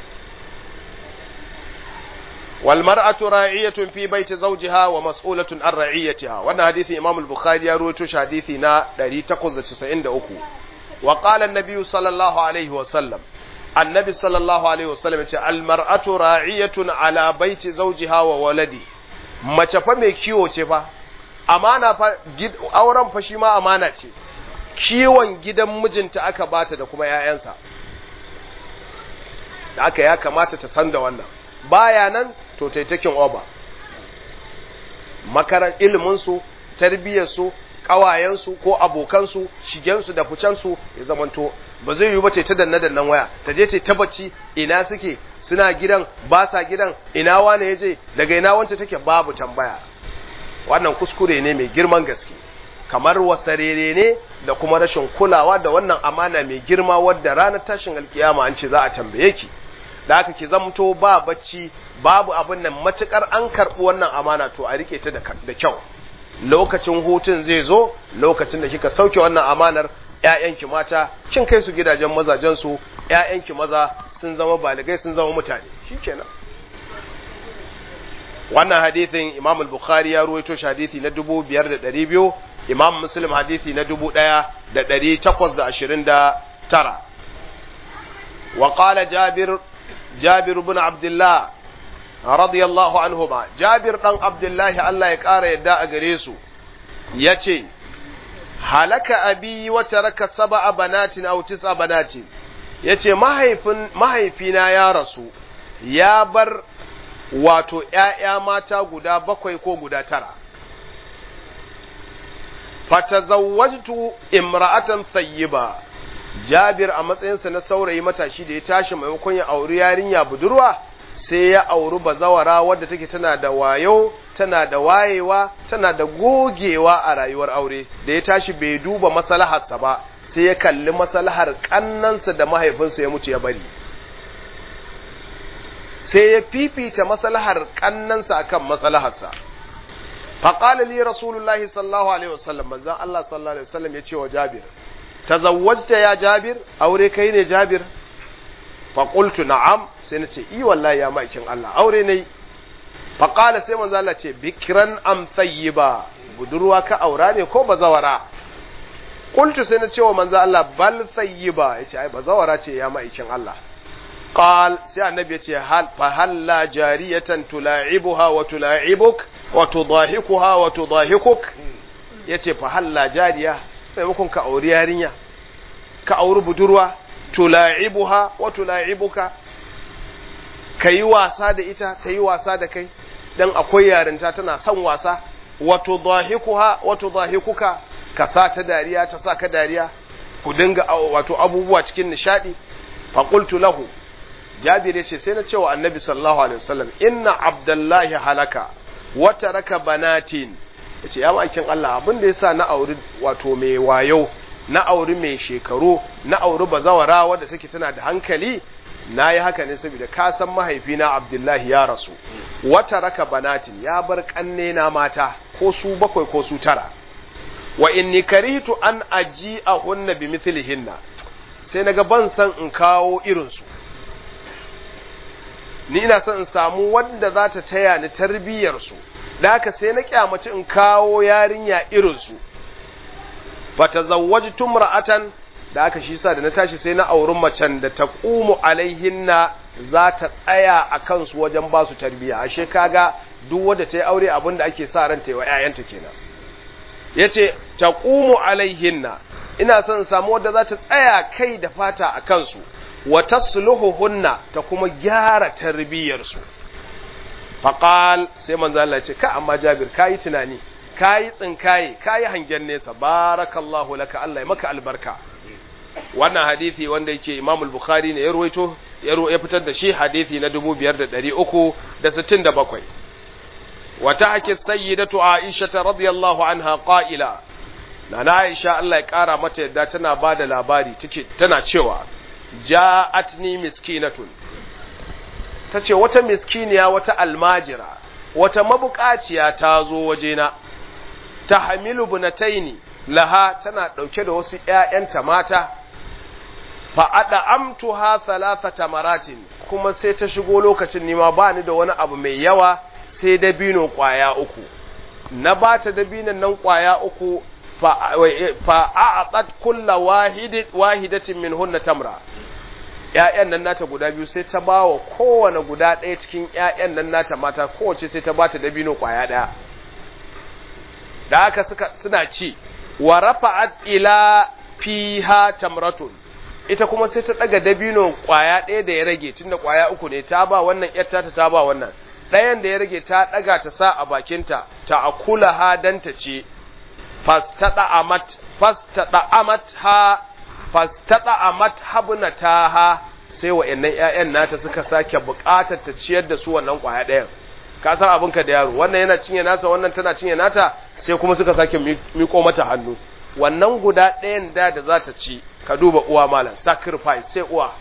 Speaker 1: والمرأة راعية في بيت زوجها ومسؤولة عن رعيتها وانا حديث امام البخاري يروي حديثنا 893 وقال النبي صلى الله عليه وسلم النبي صلى الله عليه وسلم المرأة راعية على بيت زوجها وولدي mace fa mai kiwo ce fa amana fa auren fa shi ma amana ce kiwon gidan mijinta aka bata da kuma 'ya'yansa da aka ya kamata ta san da wannan baya nan to tai taking over makaran iliminsu tarbiyyarsu ƙawayensu ko abokansu shigensu da ficensu ya zamanto ba zai yi ba ce ta danna dannan waya ta je ce ta bacci ina suke suna gidan ba sa gidan ina wane ya je daga ina wance take babu tambaya wannan kuskure ne mai girman gaske kamar wasarere ne da kuma rashin kulawa da wannan amana mai girma wadda ranar tashin alkiyama an ce za a tambaye ki da haka ki zamto ba bacci babu abin nan matukar an karɓi wannan amana to a rike ta da kyau lokacin hutun zai zo lokacin da kika sauke wannan amanar ƴaƴanki mata kin kai su gidajen mazajen su ƴaƴanki maza sun zama baligai sun zama mutane shikenan wannan hadithin Imam al-Bukhari ya ruwaito shi hadithi na 5200 Imam Muslim hadithi na 1829 wa qala Jabir Jabir ibn Abdullah radiyallahu anhuma Jabir dan Abdullahi Allah ya ƙara yadda a gare su yace halaka abi wa taraka sab'a banatin aw tis'a banatin yace mahaifin mahaifina ya rasu ya bar wato ƴaƴa mata guda bakwai ko guda tara fatazawwajtu imra'atan thayyiba Jabir a matsayinsa na saurayi matashi da ya tashi maimakon ya auri yarinya budurwa sai ya auri bazawara wadda take tana da wayo tana da wayewa tana da gogewa a rayuwar aure da ya tashi bai duba maslaharsa ba sai ya kalli maslahar kannansa da mahaifinsa ya mutu ya bari sai ya fifita maslahar kannansa akan maslaharsa faqala li rasulullahi sallallahu alaihi wasallam manzon Allah sallallahu alaihi wasallam ya ce wa Jabir tazawwajta ya Jabir aure kai ne Jabir faƙultu na'am sai na ce i wallahi ya ma'aikin Allah aure ne faƙala sai manzo Allah ce bikiran am ba budurwa ka aura ne ko bazawara qultu sai na ce wa manzo Allah bal thayyiba yace ai bazawara ce ya ma'aikin Allah qal sai annabi yace hal fa halla jariyatan tula'ibuha wa tula'ibuk wa tudahikuha wa tudahikuk yace fa halla jariya maimakon ka auri yarinya ka auri budurwa tula'ibuha wa tula'ibuka kayi wasa da ita ta yi wasa da kai dan akwai yarinta tana son wasa wa tudahikuha wa tudahikuka ka sa ta dariya ta sa ka dariya ku dinga wato abubuwa cikin nishadi fa qultu lahu jabir yace sai na cewa annabi sallallahu alaihi wasallam inna abdullahi halaka wa taraka banatin yace ya makin Allah abin da yasa na auri wato mai wayo na auri mai shekaru na auri bazawara wadda take tana da hankali na yi haka ne saboda ka san mahaifina abdullahi ya rasu wata raka banatin ya bar kanne na mata ko su bakwai ko su tara wa inni karihtu an aji a hunna bi mithlihinna sai naga ban san in kawo irinsu ni ina son in samu wanda za ta taya ni tarbiyyar su da haka sai na kyamaci in kawo yarinya irinsu fatazawwajtu imra'atan da aka shi sa da na tashi sai na auren macen da ta qumu alaihinna za ta tsaya a kansu wajen ba su tarbiyya ashe kaga duk wanda ta yi aure abin da ake sa ran ta yi wa ƴaƴanta kenan yace ta qumu alaihinna ina son samu wadda za ta tsaya kai da fata a kansu wa tasluhuhunna ta kuma gyara tarbiyyar su faqal sai manzo Allah ya ce ka amma Jabir kai tunani kayi tsinkaye kayi hangen nesa barakallahu laka Allah ya maka albarka wannan hadisi wanda yake Imam al-Bukhari ne ya ruwaito ya fitar da shi hadisi na 5367 wata hake sayyidatu Aisha radiyallahu anha qa'ila nana Aisha Allah ya kara mata yadda tana bada labari take tana cewa ja'atni miskinatun tace wata miskiniya wata almajira wata mabukaciya ta zo wajena ta hamilu bunataini laha tana ɗauke da wasu ‘ya'yanta mata, fa'aɗa amtu ha talafata maratin kuma sai ta shigo lokacin nima ba ni da wani abu mai yawa sai dabino ƙwaya uku. Na ba ta dabinan nan ƙwaya uku fa'a'aƙat kulla wahidatin min hunna tamra. ‘Ya'yan nan nata guda biyu sai ta ba wa kowane guda ɗaya cikin ‘ya'yan nan nata mata kowace sai ta ba ta dabino ƙwaya ɗaya. da haka suka suna ci wa rafa'at ila fiha tamratun ita kuma sai ta daga dabino kwaya ɗaya da ya rage tunda kwaya uku ne ta ba wannan yatta ta ta ba wannan ɗayan da ya rage ta daga ta sa a bakinta ta akula ha dan ta ce fastada amat fastada amat ha fastada amat habnata ha sai wa'annan ƴaƴan nata suka sake buƙatar ta ciyar da su wannan kwaya ɗayan ka san abinka da yaro wannan yana cinye nasa wannan tana cinye nata sai kuma suka sake miko mata hannu wannan guda ɗayan da da za ta ci ka duba uwa malam sacrifice sai uwa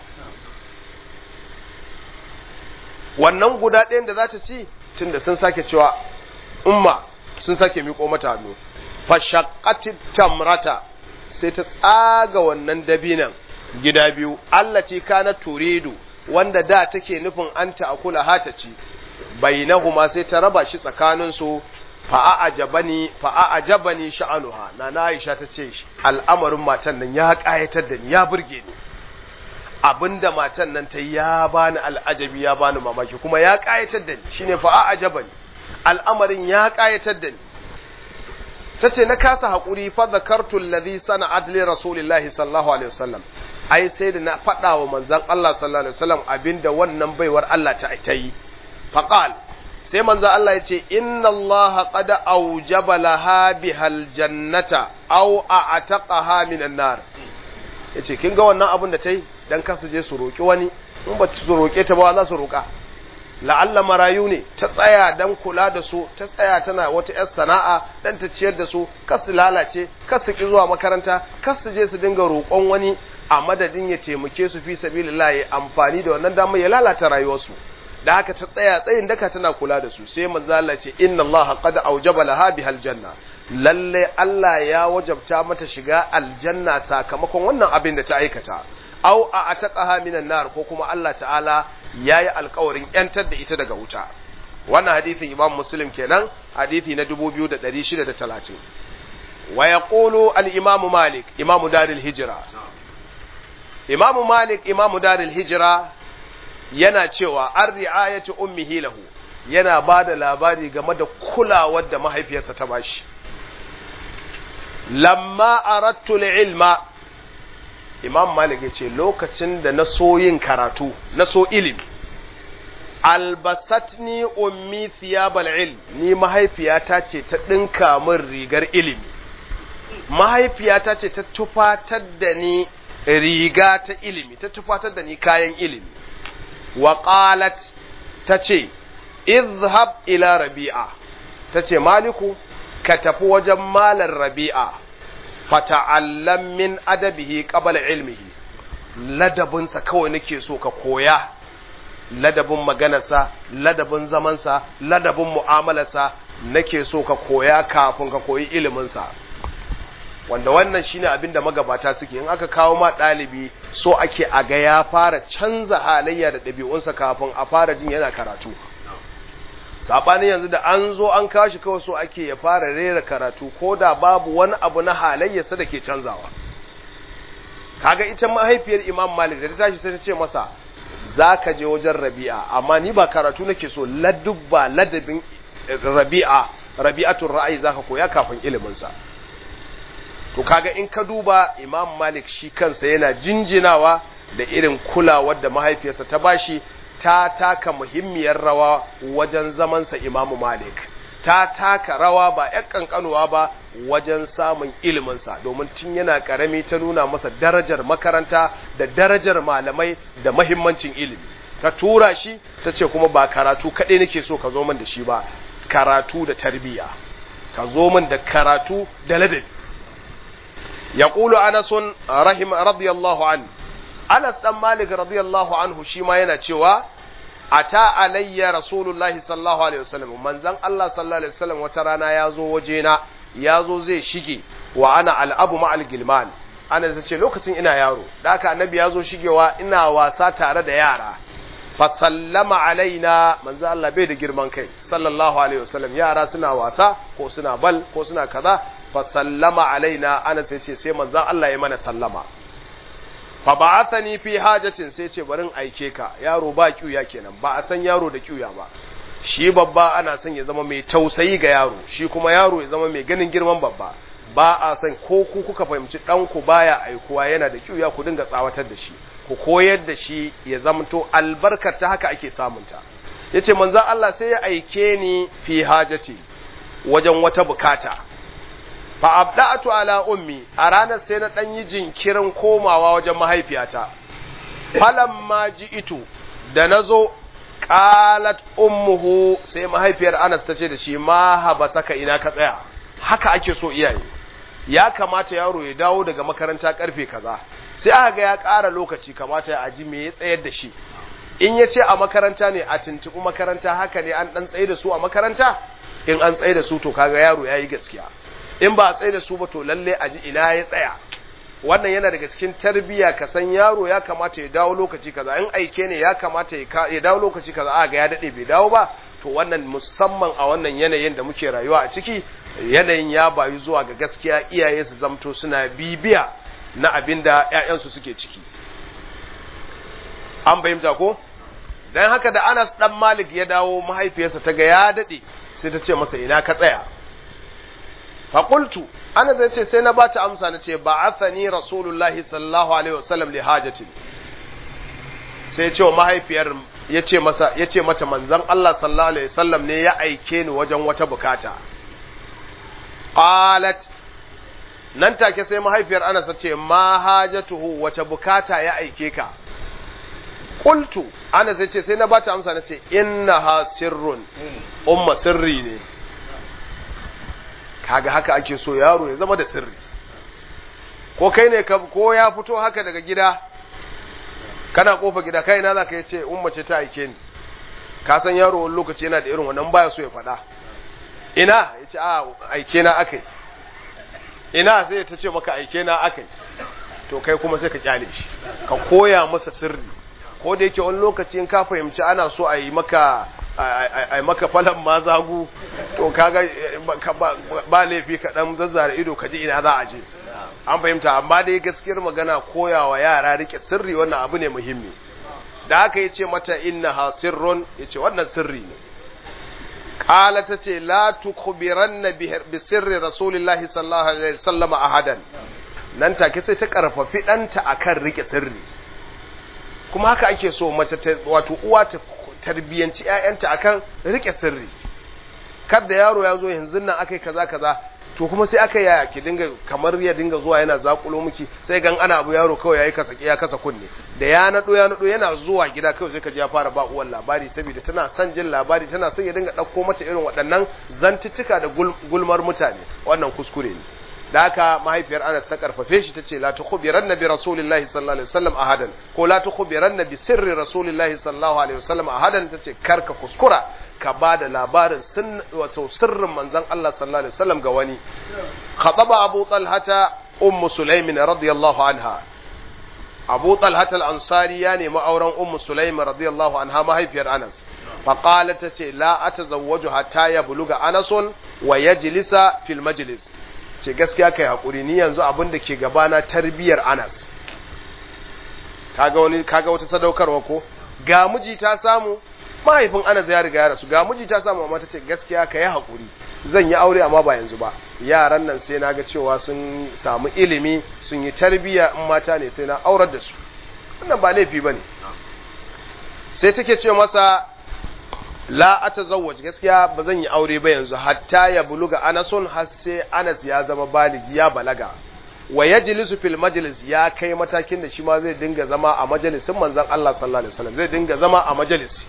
Speaker 1: wannan guda ɗayan da za ta ci tunda sun sake cewa umma sun sake miko mata hannu fashaqqatit tamrata sai ta tsaga wannan dabinan gida biyu Allah ce kana turidu wanda da take nufin anta akula hata ci bainahuma sai ta raba shi tsakanin su fa'a'ajabani fa'a'ajabani sha'anuha na na Aisha ta ce al'amarin matan nan ya kayatar da ni ya burge ni abinda matan nan ta ya bani al'ajabi ya bani mamaki kuma ya kayatar da ni shine fa'a'ajabani al'amarin ya kayatar da ni tace na kasa hakuri fa zakartu alladhi sana'at li rasulillahi sallallahu alaihi wasallam ai sai da na faɗa wa manzon Allah sallallahu alaihi wasallam abinda wannan baiwar Allah ta ta yi faqal sai manzo Allah ya ce inna Allah qad aujaba laha bihal jannata aw a'taqaha minan nar yace kin ga wannan abin da tai dan kasu je su roki wani in ba su roke ta ba za su roka la'alla marayu ne ta tsaya dan kula da su ta tsaya tana wata yar sana'a dan ta ciyar da su kas su lalace kas su ki zuwa makaranta kas su je su dinga roƙon wani a madadin ya taimake su fi sabilillah ya amfani da wannan damar ya lalata rayuwarsu da haka ta tsaya tsayin daka tana kula da su sai manzo Allah ce inna Allah qad aujaba laha bihal janna lalle Allah ya wajabta mata shiga aljanna sakamakon wannan abin da ta aikata aw a ataqaha minan nar ko kuma Allah ta'ala yayi alƙawarin yantar da ita daga wuta wannan hadisin Imam Muslim kenan hadisi na 2630 wa yaqulu al-Imam Malik Imam Darul Hijra Imam Malik Imam Darul Hijra yana cewa an ri'ayati ummihi lahu yana ba da labari game da kulawar da mahaifiyarsa ta bashi lamma arattu ilma imam malik yace lokacin da na so yin karatu na so ilimi albasatni ummi thiyabal ilm ni mahaifiyata ce ta dinka min rigar ilimi mahaifiyata ce ta tufatar da ni riga ta ilimi ta tufatar da ni kayan ilimi wa qalat tace izhab ila rabi'a tace maliku ka tafi wajen malar rabi'a fata'allam min adabihi qabla ilmihi ladabinsa kawai nake so ka koya ladabin maganarsa ladabin zamansa ladabin mu'amalarsa nake so ka koya kafin ka koyi iliminsa wanda wannan shine abin da magabata suke in aka kawo ma ɗalibi so ake a ga ya fara canza halayya da ɗabi'unsa kafin a fara jin yana karatu saɓanin yanzu da an zo an kawo shi kawai so ake ya fara rera karatu ko da babu wani abu na halayyarsa da ke canzawa kaga ita mahaifiyar imam malik da ta tashi sai ta ce masa za ka je wajen rabi'a amma ni ba karatu nake so ladubba ladabin rabi'a rabi'atun ra'ayi za ka koya kafin iliminsa to kaga in ka duba imam malik shi kansa yana jinjinawa da irin kulawar da mahaifiyarsa ta bashi ta taka muhimmiyar rawa wajen zamansa imamu malik ta taka rawa ba ‘yan ƙanƙanuwa ba wajen samun iliminsa domin tun yana ƙarami ta nuna masa darajar makaranta da darajar malamai da mahimmancin ilimi ta tura shi ta ce kuma ba karatu kaɗai nake so ka zo min da shi ba karatu da tarbiyya ka zo min da karatu da ladabi يقول أنس رحم رضي الله عنه أنس بن مالك رضي الله عنه شيما yana cewa ata alayya rasulullahi sallallahu alaihi wasallam manzon Allah sallallahu alaihi wasallam wata rana yazo wajena yazo zai shige wa ana al'abu ma al-gilman ana ta ce lokacin ina yaro da haka annabi yazo shigewa ina wasa tare da yara fa sallama alaina manzo Allah bai da girman kai sallallahu alaihi wasallam yara suna wasa ko suna bal ko suna kaza fa sallama alaina ana sai ce sai manzon Allah ya mana sallama fa ba'athani fi hajatin sai ce barin aike ka yaro ba kiuya kenan ba a san yaro da kiuya ba shi babba ana son ya zama mai tausayi ga yaro shi kuma yaro ya zama mai ganin girman babba ba a san ko ku kuka fahimci ɗanku baya aikuwa yana da kyuya ku dinga tsawatar da shi ku koyar da shi ya zamto albarkar ta haka ake samunta ya ce manzan Allah sai ya aike ni fi hajati wajen wata bukata fa abda'atu ala ummi a ranar sai na ɗan yi jinkirin komawa wajen mahaifiyata falamma ji'itu da na zo qalat ummuhu sai mahaifiyar Anas ta ce da shi ma haba saka ina ka tsaya haka ake so iyaye ya kamata yaro ya dawo daga makaranta karfe kaza sai aka ga ya ƙara lokaci kamata ya aji me ya tsayar da shi in ya ce a makaranta ne a tuntuɓi makaranta haka ne an ɗan tsaye da su a makaranta in an tsaye da su to kaga yaro ya yi gaskiya in ba a tsaye da su ba to lalle aji ina ya tsaya wannan yana daga cikin tarbiya ka san yaro ya kamata ya dawo lokaci kaza in aike ne ya kamata ya dawo lokaci kaza a ga ya dade bai dawo ba to wannan musamman a wannan yanayin da muke rayuwa a ciki yanayin ya bayu zuwa ga gaskiya iyaye su zamto suna bibiya na abin da ƴaƴansu suke ciki an fahimta ko dan haka da Anas dan Malik ya dawo mahaifiyarsa ta ga ya dade sai ta ce masa ina ka tsaya faƙultu ana zai ce sai na ba ta amsa na ce ba athani rasulullahi sallallahu alaihi wasallam li hajatin sai ce wa mahaifiyar ya ce masa ya ce mata manzon Allah sallallahu alaihi wasallam ne ya aike ni wajen wata bukata qalat nan take sai mahaifiyar Anas ta ce ma hajatuhu wace bukata ya aike ka qultu Anas zai ce sai na ba ta amsa na ce innaha sirrun umma sirri ne kaga haka ake so yaro ya zama da sirri ko kai ne ko ya fito haka daga gida kana kofa gida kai na zaka yace umma ce ta aike ni ka san yaro wani lokaci yana da irin wannan baya so ya faɗa ina yace a aike na akai ina sai ta ce maka aike na akai to kai kuma sai ka kyale shi ka koya masa sirri ko da yake wani lokaci in ka fahimci ana so a yi maka a maka falon mazagu to kaga ba laifi ka dan zazzara ido ka ji ina za a je an fahimta amma dai gaskiyar magana koyawa yara rike sirri wannan abu ne muhimmi da aka yace mata innaha sirrun yace wannan sirri ne qala tace la tukhbiranna bi sirri rasulillahi sallallahu alaihi wasallam ahadan nan take sai ta karfafi danta akan rike sirri kuma haka ake so mace wato uwa ta tarbiyyanci ƴaƴanta akan rike sirri kada yaro ya zo yanzu nan akai kaza kaza to kuma sai aka yaya ki dinga kamar ya dinga zuwa yana zakulo miki sai gan ana abu yaro kawai yayi kasa ya kasa kunne da ya nado ya nado yana zuwa gida kawai sai ka ji ya fara ba uwan labari saboda tana son jin labari tana son ya dinga dauko mata irin waɗannan zantuttuka da gulmar mutane wannan kuskure ne da haka mahaifiyar Anas ta karfafe shi tace la tukhbiranna bi rasulillahi sallallahu alaihi wasallam ahadan ko la tukhbiranna bi sirri rasulillahi sallallahu alaihi wasallam ahadan tace karka kuskura ka bada labarin sun wato sirrin manzon Allah sallallahu alaihi wasallam ga wani khataba abu talhata ummu sulaimin radiyallahu anha abu talhata al-ansari ya nemi auren ummu sulaimin radiyallahu anha mahaifiyar Anas فقالت تتي لا أتزوج حتى يبلغ أنس ويجلس في المجلس ce gaskiya kai hakuri ni yanzu abin da ke gabana tarbiyar Anas kaga wani kaga wata sadaukarwa ko ga miji ta samu mahaifin Anas ya riga ya rasu ga miji ta samu amma tace gaskiya kai hakuri zan yi aure amma ba yanzu ba yaran nan sai naga cewa sun samu ilimi sun yi tarbiya in mata ne sai na aurar da su wannan ba laifi bane sai take ce masa la atazawwaj gaskiya ba zan yi aure ba yanzu hatta ya buluga anasun har sai Anas ya zama baligi ya balaga wa yajlisu fil majlis ya kai matakin da shi ma zai dinga zama a majalisin manzon Allah sallallahu alaihi wasallam zai dinga zama a majalisi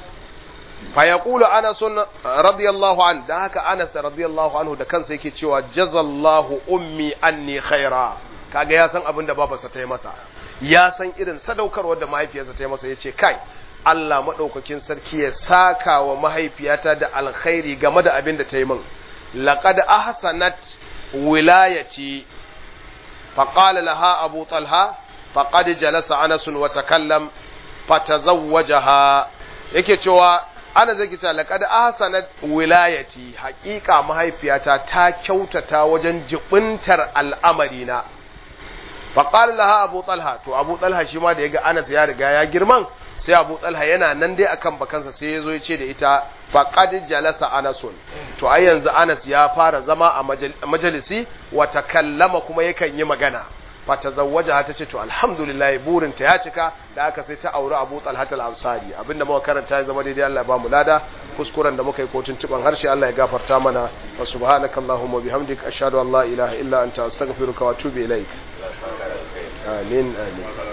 Speaker 1: fa yaqulu Anas radiyallahu an dan haka Anas radiyallahu anhu da kansa yake cewa jazallahu ummi anni khaira kaga ya san abin da babarsa ta yi masa ya san irin sadaukarwar da mahaifiyarsa ta yi masa yace kai Allah maɗaukakin sarki ya saka wa mahaifiyata da alkhairi game da abin da ta yi min. Laƙad ahsanat wilayati faƙala laha Abu Talha faƙad jalasa Anasun wa takallam fatazawwajaha yake cewa ana zai kita laƙad ahsanat wilayati haƙiƙa mahaifiyata ta kyautata wajen jibintar al'amarina faƙar laha abu talha to abu talha shi ma da ya ga anas ya riga ya girman sai abu talha yana nan dai akan bakansa sai ya zo ya ce da ita faƙad jalasa anasun to ai yanzu anas ya fara zama a majalisi wa takallama kuma yakan yi magana fa tazawwaja ta ce to alhamdulillah burin ta ya cika da aka sai ta auri abu talha al-ansari abinda muka karanta ya zama daidai Allah ya ba mu lada kuskuren da muka yi ko tuntuban harshe Allah ya gafarta mana wa subhanakallahumma bihamdika ashhadu an la ilaha illa anta astaghfiruka wa atubu ilaik amin amin